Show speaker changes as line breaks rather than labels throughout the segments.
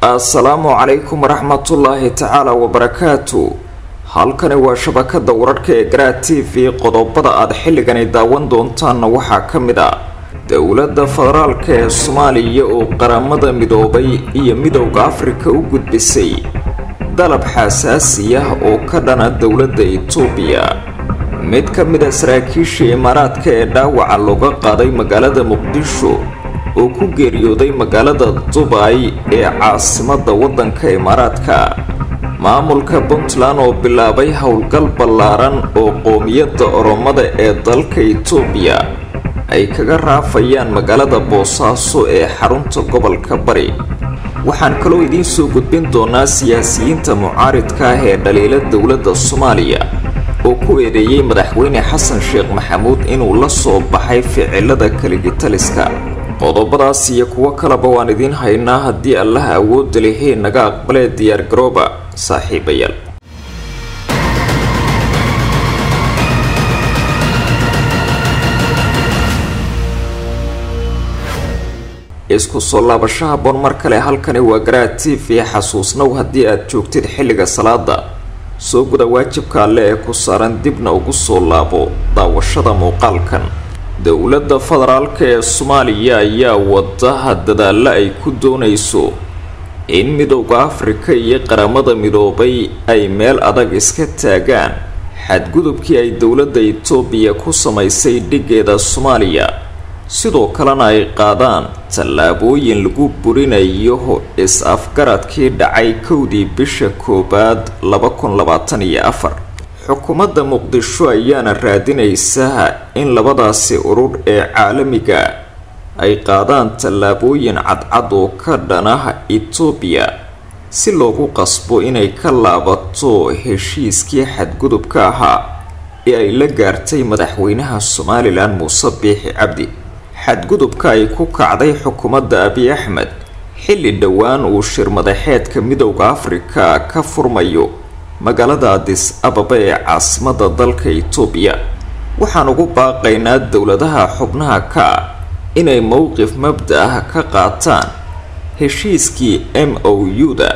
assalaamu calaykum waraxmatullaahi tacaala wabarakaatu halkani waa shabakada wararhka ee garaa t v qodobada aad xilligani daawan doontaanna waxaa ka mid ah dowladda federaalka ee soomaaliya oo qaramada midoobay iyo midowda afrika u gudbisay dalab xasaasi ah oo ka dhana dowladda itoobiya mid ka mid a saraakiisha imaaraadka ee dhaawaca looga qaaday magaalada muqdisho oo ku geeriyooday magaalada dubay ee caasimadda waddanka imaaraadka maamulka puntland oo bilaabay howlgal ballaaran oo qoomiyadda oromada ee dalka itoobiya ay kaga raafayaan magaalada boosaaso ee xarunta gobolka bari waxaan kaloo idiin soo gudbin doonaa siyaasiyiinta mucaaridka ah ee dhaliila dowladda soomaaliya oo ku eedeeyey madaxweyne xasan sheekh maxamuud inuu la soo baxay ficilada kaligitaliska qodobadaas iyo kuwo kaleba waan idiin haynaa haddii allaha awoodda lehee naga aqbalee diyaargarooba saaxiibayaal isku soo laabashaha bon mar kale halkani waa garaa t v xasuusnow haddii aad joogtid xilliga salaada soo guda waajibka alle ee ku saaran dibna ugu soo laabo daawashada muuqaalkan dowladda federaalka ee soomaaliya ayaa wadaha dadaalla ay ku doonayso in midowda afrika iyo qaramada midoobay ay meel adag iska taagaan xadgudubkii ay dowladda itoobiya ku samaysay dhigeeda soomaaliya sidoo kalena ay qaadaan tallaabooyin lagu burinayo is-afgaradkii dhacay kowdii bisha koowaad laba kun labaatan iyo afar xukuumadda muqdisho ayaana raadinaysa in labadaasi urur ee caalamiga ay qaadaan tallaabooyin cadcad oo ka dhanah itoobiya si loogu qasbo inay ka laabato heshiiskii xadgudubka ahaa ee ay la gaartay madaxweynaha somalilan muuse biixi cabdi xadgudubka ay ku kacday xukuumadda abiy axmed xilli dhowaan uu shir madaxeedka midowda afrika ka furmayo magaalada adis ababa ee caasimadda dalka itoobiya waxaan ugu baaqaynaa dowladaha xubnaha ka ah inay mowqif mabda ah ka qaataan heshiiskii m o u-da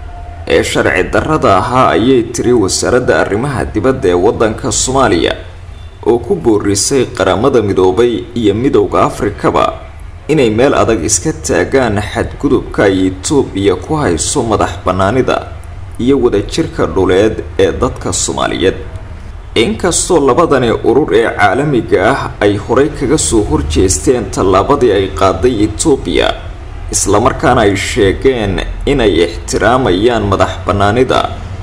ee sharci darrada ahaa ayay tiri wasaaradda arrimaha dibadda ee waddanka soomaaliya oo ku boorisay qaramada midoobay iyo midowda afrikaba inay meel adag iska taagaan xadgudubka ay itoobiya ku hayso madax bannaanida iyo wadajirka dhuleed ee dadka soomaaliyeed inkastoo labadani urur ee caalamiga ah ay horay kaga soo horjeesteen tallaabadii ay qaaday itoobiya islamarkaana ay sheegeen inay ixtiraamayaan madax bannaanida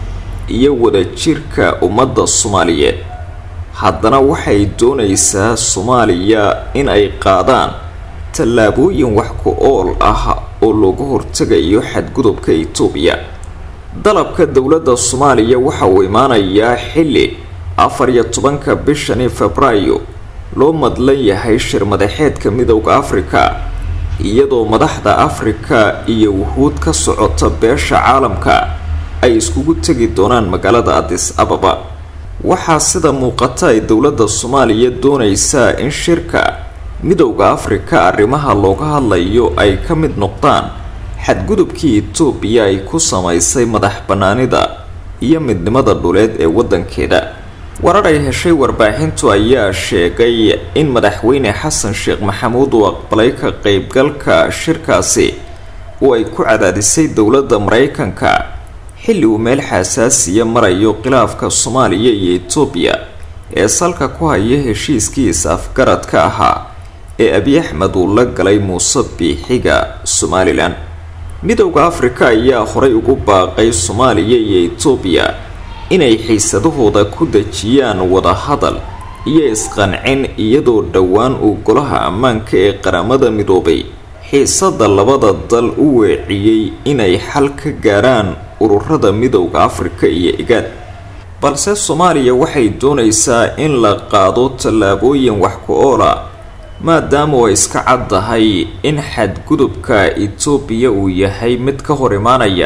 iyo wadajirka ummadda soomaaliyeed haddana waxay doonaysaa soomaaliya in ay qaadaan tallaabooyin wax ku ool ah oo looga hortegayo xadgudubka itoobiya dalabka dowladda soomaaliya waxa uu imaanayaa xilli afar iyo tobanka bishani febraayo loo madlan yahay shir madaxeedka midowda afrika iyadoo madaxda afrika iyo wuhuud ka socota beesha caalamka ay iskugu tegi doonaan magaalada adis ababa waxaa sida muuqata ay dowladda soomaaliya doonaysaa in shirka midowda afrika arrimaha looga hadlayo ay ka mid noqdaan xadgudubkii itoobiya ay ku samaysay madax bannaanida iyo midnimada dhuleed ee waddankeeda warar ay heshay warbaaxintu ayaa sheegay in madaxweyne xasan sheekh maxamuud uu aqbalay ka qeybgalka shirkaasi oo ay ku cadaadisay dowladda maraykanka xilli uu meel xasaasiya marayo khilaafka soomaaliya iyo itoobiya ee salka ku haya heshiiskii is-afgaradka ahaa ee abiy axmed uu la galay muuse biixiga somalilan midowda afrika ayaa horay ugu baaqay soomaaliya iyo itoobiya inay xiisadahooda ku dejiyaan wadahadal iyo isqancin iyadoo dhowaan uu golaha ammaanka ee qaramada midoobay xiisada labada dal u weeciyey inay xal ka gaaraan ururada midowda afrika iyo igaad balse soomaaliya waxay doonaysaa in la qaado tallaabooyin wax ku oola maadaama ay iska caddahay in xadgudubka itoobiya uu yahay mid ka hor imaanaya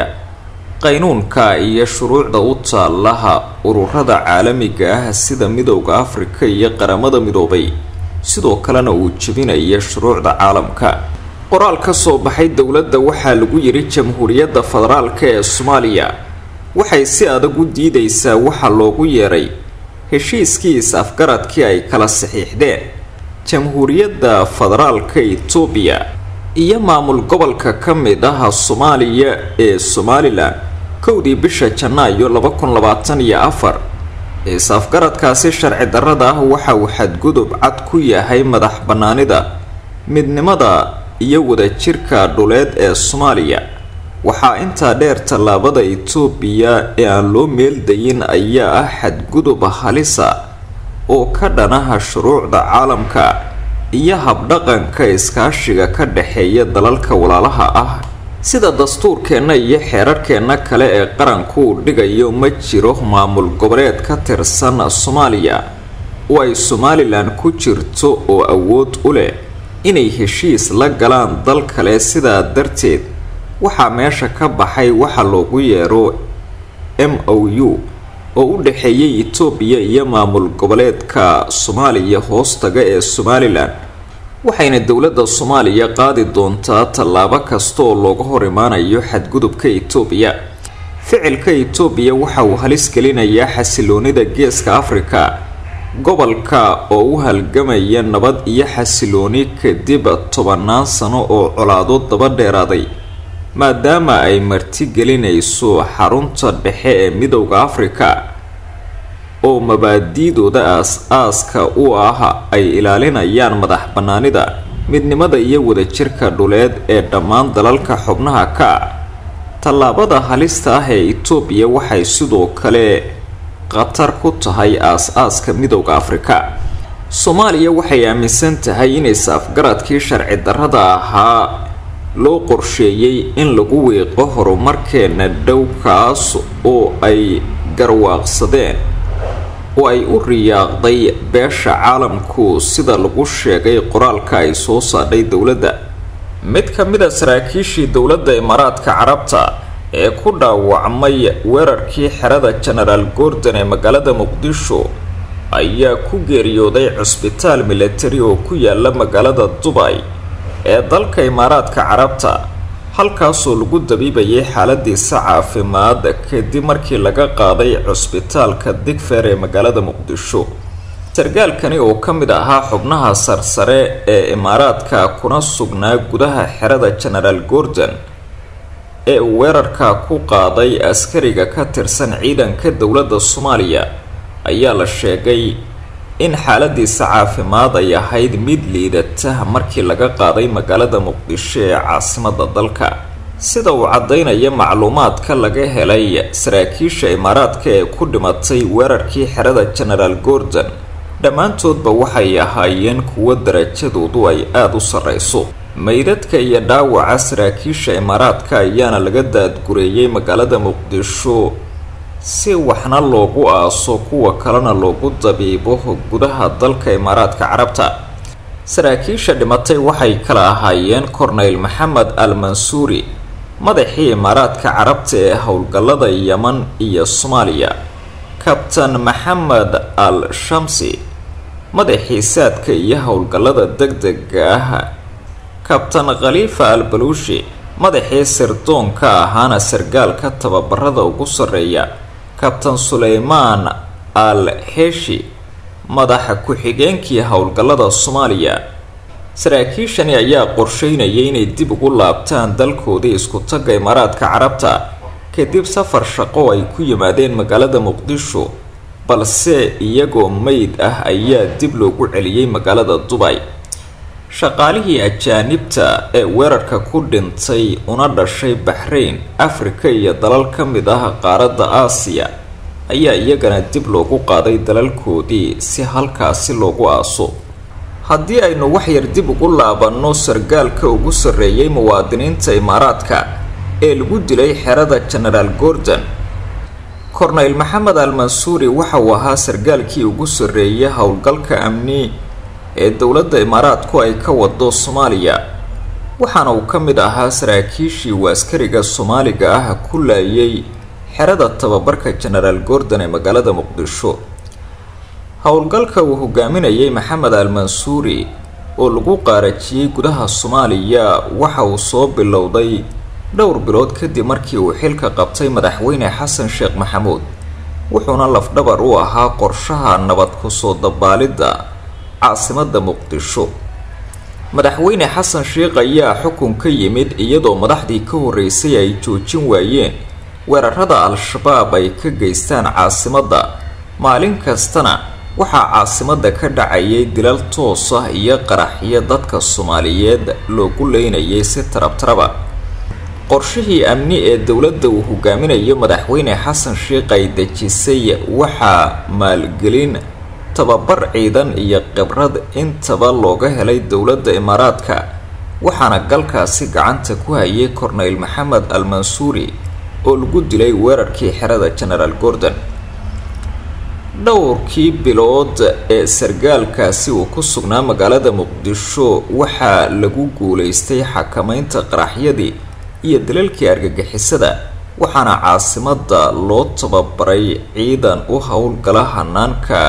qaynuunka iyo shuruucda u taalaha ururada caalamiga ah sida midowda afrika iyo qaramada midoobay sidoo kalena uu jebinaya shuruucda caalamka qoraal ka soo baxay dowladda waxaa lagu yidhi jamhuuriyadda federaalka ee soomaaliya waxay si adag u diidaysaa waxa loogu yeeray heshiiskii is-afgaradkii ay kala saxiixdeen jamhuuriyadda federaalka itoobiya iyo maamul gobolka ka mid ah soomaaliya ee somalilan kowdii bisha janaayo laba kun labaatan iyo afar is-afgaradkaasi sharci darrada ah waxa uu xadgudub cad ku yahay madax bannaanida midnimada iyo wadajirka dhuleed ee soomaaliya waxaa intaa dheer tallaabada itoobiya ee aan loo meeldayin ayaa ah xadgudub halisa oo ka dhanaha shuruucda caalamka iyo habdhaqanka iskaashiga ka dhexeeya dalalka walaalaha ah sida dastuurkeenna iyo xeerarkeenna kale ee qaranku uu dhigayo ma jiro maamul goboleed ka tirsan soomaaliya oo ay somalilan ku jirto oo awood u leh inay heshiis la galaan dal kale sidaa darteed waxaa meesha ka baxay waxa loogu yeero m o u oo u dhexeeyay itoobiya iyo maamul goboleedka soomaaliya hoostaga ee somalilan waxayna dowladda soomaaliya qaadi doontaa tallaabo kasta oo looga hor imaanayo xadgudubka itoobiya ficilka itoobiya waxa uu halis gelinayaa xasiloonida geeska afrika gobolka oo u halgamaya nabad iyo xasilooni kadib tobannaan sano oo colaado daba dheeraaday maadaama ay martigelinayso xarunta dhexe ee midowda afrika oo mabaadiidooda aas-aaska u ah ay ilaalinayaan madax bannaanida midnimada iyo wadajirka dhuleed ee dhammaan dalalka xubnaha ka ah tallaabada halista ah ee itoobiya waxay sidoo kale khatar ku tahay aas-aaska midowda afrika soomaaliya waxay aaminsan tahay in is-afgaradkii sharci darrada ahaa loo qorsheeyey in lagu wiiqo horumarkeena dhow kaas oo ay garwaaqsadeen oo ay u riyaaqday beesha caalamku sida lagu sheegay qoraalka ay soo saadhay dowladda mid ka mid a saraakiishii dowladda imaaraadka carabta ee ku dhaawacmay weerarkii xerada genaraal gordon ee magaalada muqdisho ayaa ku geeriyooday cusbitaal milatari oo ku yaala magaalada dubay ee dalka imaaraadka carabta halkaasoo lagu dabiibayay xaaladiisa caafimaad kadib markii laga qaaday cusbitaalka digfeer ee magaalada muqdisho sargaalkani oo ka mid ahaa xubnaha sarsare ee imaaraadka kuna sugnaa gudaha xerada genaraal gordon ee uu weerarka ku qaaday askariga ka tirsan ciidanka dowladda soomaaliya ayaa la sheegay in xaaladiisa caafimaad ay ahayd mid liidata markii laga qaaday magaalada muqdisho ee caasimada dalka sida uu caddaynaya macluumaadka laga helay saraakiisha imaaraadka ee ku dhimatay weerarkii xerada genaraal gordon dhammaantoodba waxay ahaayeen kuwo darajadoodu ay aada u sarreyso meydadka iyo dhaawaca saraakiisha imaaraadka ayaana laga daadgureeyay magaalada muqdisho si waxna loogu aaso kuwa kalena loogu dabiibo gudaha dalka imaaraadka carabta saraakiisha dhimatay waxay kala ahaayeen korneyl maxamed al mansuuri madaxii imaaraadka carabta ee howlgallada yeman iyo soomaaliya kabtan maxamed al shamsi madaxii saadka iyo howlgallada deg-dega ah kabtan khaliifa al baluushi madaxii sirdoonka ahaana sargaalka tababarada ugu sarreeya kabtan suleymaan al heshi madaxa ku-xigeenkii howlgallada soomaaliya saraakiishani ayaa qorsheynayay inay dib ugu laabtaan dalkoodii isku-tagga imaaraadka carabta kadib safar shaqo ay ku yimaadeen magaalada muqdisho balse iyagoo meyd ah ayaa dib loogu celiyey magaalada dubay shaqaalihii ajaanibta ee weerarka ku dhintay una dhashay baxrayn afrika iyo dalal ka mid ah qaaradda aasiya ayaa iyagana dib loogu qaaday dalalkoodii si halkaasi loogu aaso haddii aynu waxyar dib ugu laabanno sargaalka ugu sarreeyay muwaadiniinta imaaraadka ee lagu dilay xerada genaraal gordon korneyl maxamed al mansuuri waxa uu ahaa sargaalkii ugu sarreeyay howlgalka amni ee dowladda imaaraadku ay ka wado soomaaliya waxaana uu ka mid ahaa saraakiishii uu askariga soomaaliga ah ku laayay xerada tababarka genaraal gordon ee magaalada muqdisho howlgalka uu hogaaminayay maxamed al mansuuri oo lagu qaarajiyey gudaha soomaaliya waxa uu soo bilowday dhowr bilood kadib markii uu xilka qabtay madaxweyne xasan sheekh maxamuud wuxuuna lafdhabar u ahaa qorshaha nabad kusoo dabaalidda caasimadda muqdisho madaxweyne xasan sheekh ayaa xukun ka yimid iyadoo madaxdii ka horreysay ay joojin waayeen weerarada al-shabaab ay ka geystaan caasimadda maalin kastana waxaa caasimadda ka dhacayay dilal toos ah iyo qaraxyo dadka soomaaliyeed loogu leynayay si tarabtaraba qorshihii amni ee dowladda uu hogaaminayo madaxweyne xasan sheekh ay dejisay waxaa maalgelin tababar ciidan iyo khibrad intaba looga helay dowladda imaaraadka waxaana galkaasi gacanta ku hayay korneyl maxamed al mansuuri oo lagu dilay weerarkii xerada genaraal gordon dhowrkii bilood ee sargaalkaasi uu ku sugnaa magaalada muqdisho waxaa lagu guulaystay xakameynta qaraxyadii iyo dalalkii argagixisada waxaana caasimadda loo tababaray ciidan u howlgala hanaanka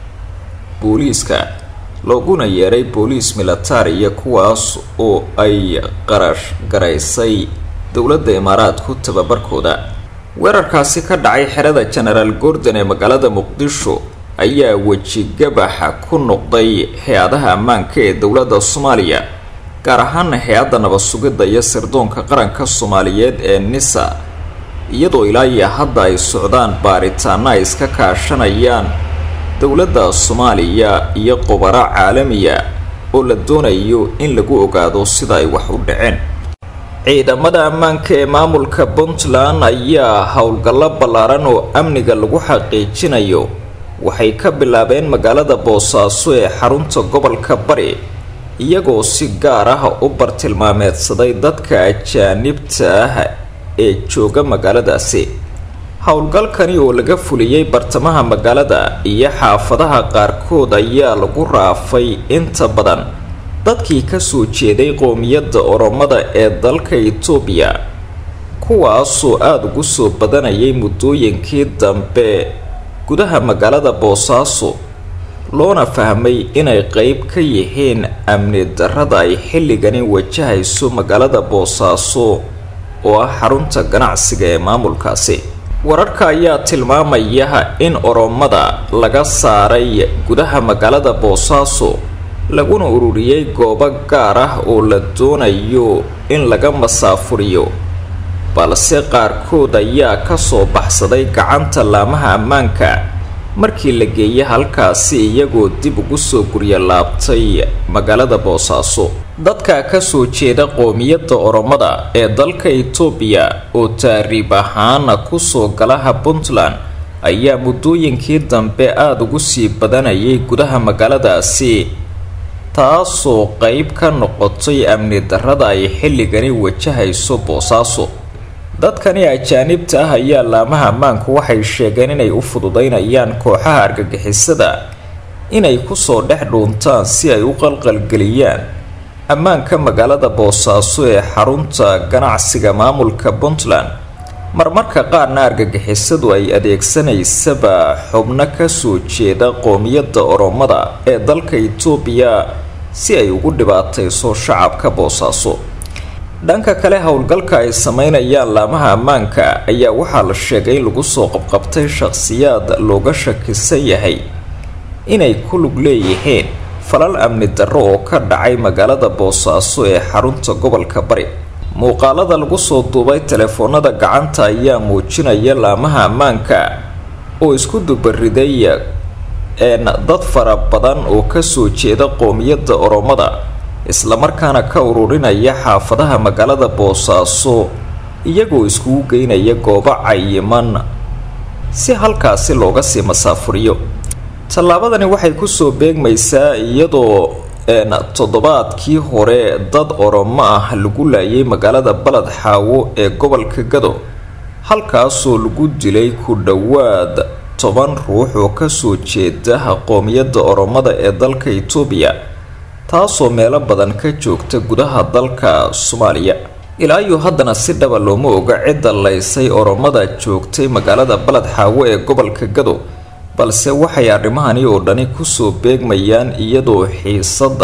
booliiska looguna yeeray booliis militariya kuwaas oo ay qarash garaysay dowladda imaaraadku tababarkooda weerarkaasi ka dhacay xerada genaraal gordon ee magaalada muqdisho ayaa wejigabaxa ku noqday hay-adaha ammaanka ee dowladda soomaaliya gaar ahaana hay-adda nabad sugidda iyo sirdoonka qaranka soomaaliyeed ee nisa iyadoo ilaa iyo hadda ay socdaan baaritaano ay iska kaashanayaan dowladda soomaaliya iyo qubaro caalamiya oo la doonayo in lagu ogaado sida ay wax u dhaceen ciidamada ammaanka ee maamulka puntland ayaa howlgallo ballaaran oo amniga lagu xaqiijinayo waxay ka bilaabeen magaalada boosaaso ee xarunta gobolka bari iyagoo si gaar ah u bartilmaameedsaday dadka ajaanibta ah ee jooga magaaladaasi howlgalkani oo laga fuliyey bartamaha magaalada iyo xaafadaha qaarkood ayaa lagu raafay inta badan dadkii kasoo jeeday qoomiyadda oromada ee dalka itoobiya kuwaasoo aada ugu soo badanayay muddooyinkii dambe gudaha magaalada boosaaso loona fahmay inay qeyb ka yihiin amni darrada ay xilligani wajahayso magaalada boosaaso oo ah xarunta ganacsiga ee maamulkaasi wararka ayaa tilmaamaya in oromada laga saaray gudaha magaalada boosaaso laguna ururiyey goobo gaar ah oo la doonayo in laga masaafuriyo balse qaarkood ayaa kasoo baxsaday gacanta laamaha ammaanka markii la geeyay halkaasi iyagoo dib ugu soo gurya laabtay magaalada boosaaso dadka kasoo jeeda qoomiyadda oromada ee dalka itoobiya oo taariib ahaana kusoo galaha puntland ayaa muddooyinkii dambe aada ugu sii badanayay gudaha magaaladaasi taasoo qeyb ka noqotay amni darrada ay xilligani wajahayso boosaaso dadkani ajaanibta ah ayaa laamaha ammaanku waxay sheegeen inay u fududeynayaan kooxaha argagixisada inay kusoo dhex dhuuntaan si ay u qalqalgeliyaan ammaanka magaalada boosaaso ee xarunta ganacsiga maamulka puntland marmarka qaarna argagixisadu ay adeegsanaysaba xubno kasoo jeeda qoomiyadda oromada ee dalka itoobiya si ay ugu dhibaatayso shacabka boosaaso dhanka kale howlgalka ay sameynayaan laamaha ammaanka ayaa waxaa la sheegay in lagu soo qabqabtay shaqhsiyaad looga shakisan yahay inay ku lug leeyihiin falal amni darro oo ka dhacay magaalada boosaaso ee xarunta gobolka bari muuqaalada lagu soo duubay telefoonada gacanta ayaa muujinaya laamaha ammaanka oo isku dubariday een dad fara badan oo kasoo jeeda qoomiyadda oromada islamarkaana ka ururinaya xaafadaha magaalada boosaaso iyagoo iskugu geynaya goobo cayiman si halkaasi looga sii masaafuriyo tallaabadani waxay kusoo beegmaysaa iyadoo een toddobaadkii hore dad oromo ah lagu laayay magaalada baled xaawo ee gobolka gado halkaasoo lagu dilay ku dhowaad toban ruux oo kasoo jeeda qoomiyadda oromada ee dalka itoobiya taasoo meelo badan ka joogta gudaha dalka soomaaliya ilaa iyo haddana si dhaba looma oga cidda laysay oromada joogtay magaalada baled xaawo ee gobolka gado balse waxay arrimahani oo dhani kusoo beegmayaan iyadoo xiisadda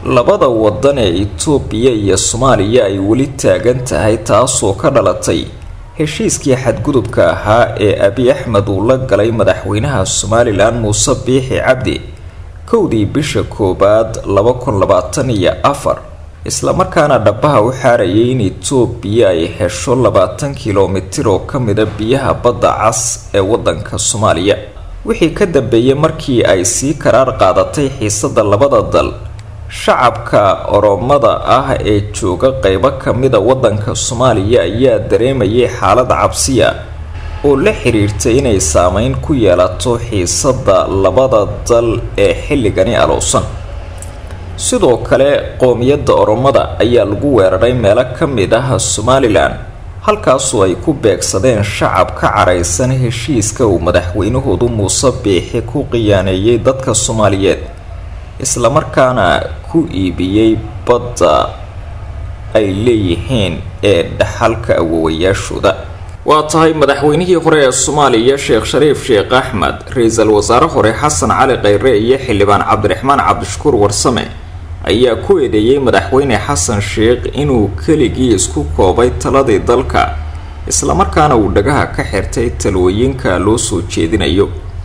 labada wadan ee itoobiya iyo soomaaliya ay weli taagan tahay taasoo ka dhalatay heshiiskii xadgudubka ahaa ee abi axmed uu la galay madaxweynaha somalilan muuse biixi cabdi kowdii bisha koowaad laba kun labaatan iyo afar islamarkaana dhabaha u xaarayay in itoobiya ay hesho labaatan kilomitir oo ka mida biyaha badda cas ee wadanka soomaaliya wixii ka dambeeyey markii ay sii karaar qaadatay xiisada labada dal shacabka oromada ah ee jooga qeybo kamida wadanka soomaaliya ayaa dareemayay xaalad cabsiya oo la xiriirtay inay saameyn ku yeelato xiisada labada dal ee xilligani alowsan sidoo kale qoomiyadda oromada ayaa lagu weeraray meelo ka mid ah somalilan halkaasoo ay ku beegsadeen shacab ka caraysan heshiiska uu madaxweynahoodu muuse biixi ku qiyaaneeyay dadka soomaaliyeed islamarkaana ku iibiyey badda ay leeyihiin ee dhaxalka awowayaashooda waa tahay madaxweynihii hore ee soomaaliya sheekh shariif sheekh axmed ra-iisul wasaare hore xasan cali kheyre iyo xildhibaan cabdiraxmaan cabdishakuur warsame ayaa ku eedeeyey madaxweyne xasan sheekh inuu keligii isku koobay taladii dalka islamarkaana uu dhagaha ka xirtay talooyinka loo soo jeedinayo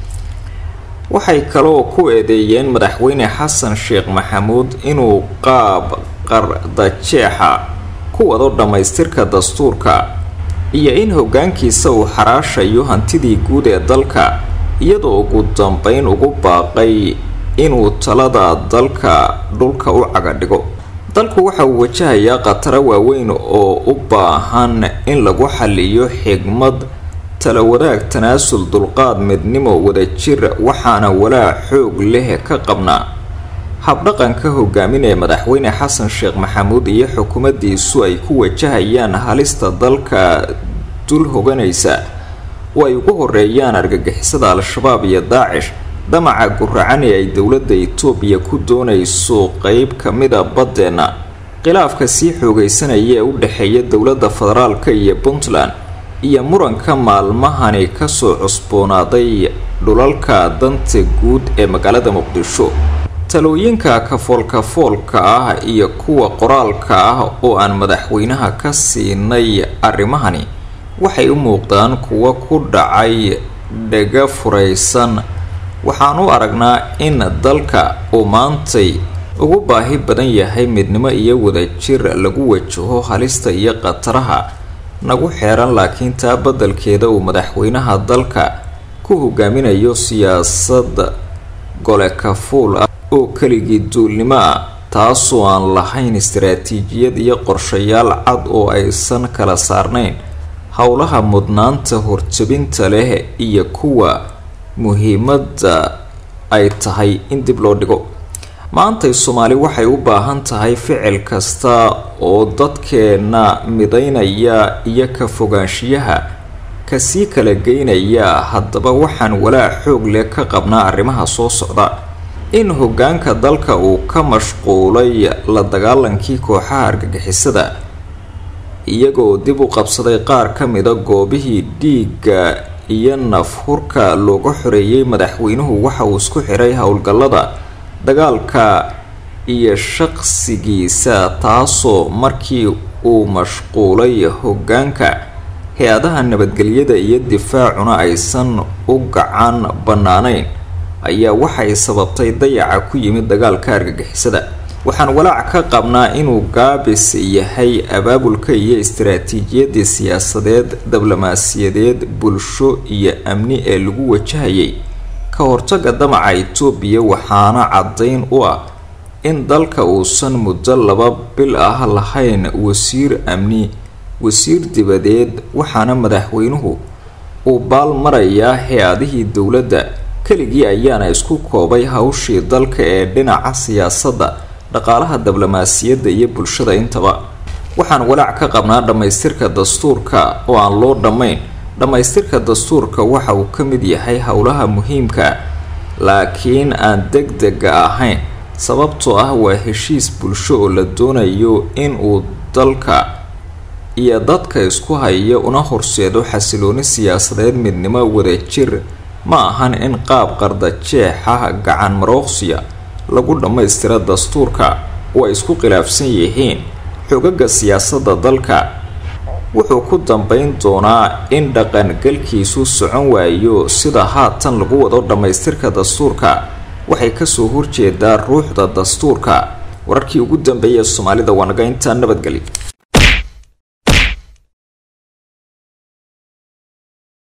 waxay kaloo ku eedeeyeen madaxweyne xasan sheekh maxamuud inuu qaab qardajeexa ku wado dhammaystirka dastuurka iyo in hoggaankiisa uu xaraashayo hantidii guud ee dalka iyadoo ugu dambeyn ugu baaqay inuu talada dalka dhulka u cagadhigo dalku waxa uu wajahayaa khataro waaweyn oo u baahan in lagu xaliyo xigmad tala wadaag tanaasul dulqaad midnimo wadajir waxaana walaac xoog leh ka qabnaa habdhaqanka hogaaminaya madaxweyne xasan sheekh maxamuud iyo xukuumaddiisu ay ku wajahayaan halista dalka dul hoganaysa oo ay ugu horeeyaan argagixisada al-shabaab iyo daacish damaca guracan ee ay dowladda itoobiya ku doonayso qeyb ka mida baddeenna khilaafka sii xoogaysanaya ee u dhexeeya dowladda federaalka iyo puntland iyo muranka maalmahani kasoo cusboonaaday dhulalka danta guud ee magaalada muqdisho talooyinka kafoolkafoolka ah iyo kuwa qoraalka ah oo aan madaxweynaha ka siinay arrimahani waxay u muuqdaan kuwo ku dhacay dhaga furaysan waxaan u aragnaa in dalka uu maantay ugu baahi badan yahay midnimo iyo wadajir lagu wajaho halista iyo khataraha nagu xeeran laakiin taa beddelkeeda uu madaxweynaha dalka ku hogaaminayo siyaasad gole kafuul ah oo keligii duulnimo ah taasoo aan lahayn istaraatiijiyad iyo qorshayaal cad oo aysan kala saarnayn howlaha mudnaanta horjabinta leh iyo kuwa muhiimadda ay tahay in dib loo dhigo maantay soomaali waxay u baahan tahay ficil kasta oo dadkeena midaynaya iyo ka fogaanshiyaha kasii kala geynaya haddaba waxaan walaac xoog leh ka qabnaa arrimaha soo socda in hoggaanka dalka uu ka mashquulay la dagaalankii kooxaha argagixisada iyagoo dib u qabsaday qaar ka mida goobihii dhiigga iyo nafhurka looga xoreeyay madaxweynuhu waxa uu isku xiray howlgallada dagaalka iyo shaqsigiisa taasoo markii uu mashquulay hoggaanka hay-adaha nabadgelyada iyo difaacuna aysan u gacan bannaanayn ayaa waxay sababtay dayaca ku yimid dagaalka argagixisada waxaan walaac ka qabnaa inuu gaabis yahay abaabulka iyo istaraatiijiyadii siyaasadeed diblomaasiyadeed bulsho iyo amni ee lagu wajahayay ka hortaga damaca itoobiya waxaana caddayn u ah in dalka uusan muddo laba bil ah lahayn wasiir amni wasiir dibadeed waxaana madaxweynuhu uu baal marayaa hay-adihii dowladda keligii ayaana isku koobay hawshii dalka ee dhinaca siyaasadda dhaqaalaha diblomaasiyadda iyo bulshada intaba waxaan walaac ka qabnaa dhammaystirka dastuurka oo aan loo dhammayn dhammaystirka dastuurka waxa uu ka mid yahay howlaha muhiimka laakiin aan deg dega ahayn sababtoo ah waa heshiis bulsho oo la doonayo in uu dalka iyo dadka isku haya una horseedo xasilooni siyaasadeed midnimo wadajir ma ahan in qaab qardajeexa gacan marooqsiya lagu dhammaystira dastuurka oo ay isku khilaafsan yihiin xogaga siyaasadda dalka wuxuu ku dambeyn doonaa in dhaqangalkiisu socon waayo sida haatan lagu wado dhammaystirka dastuurka waxay kasoo horjeedaa ruuxda dastuurka wararkii ugu dambeeyay soomaalida waa naga intaa nabadgeli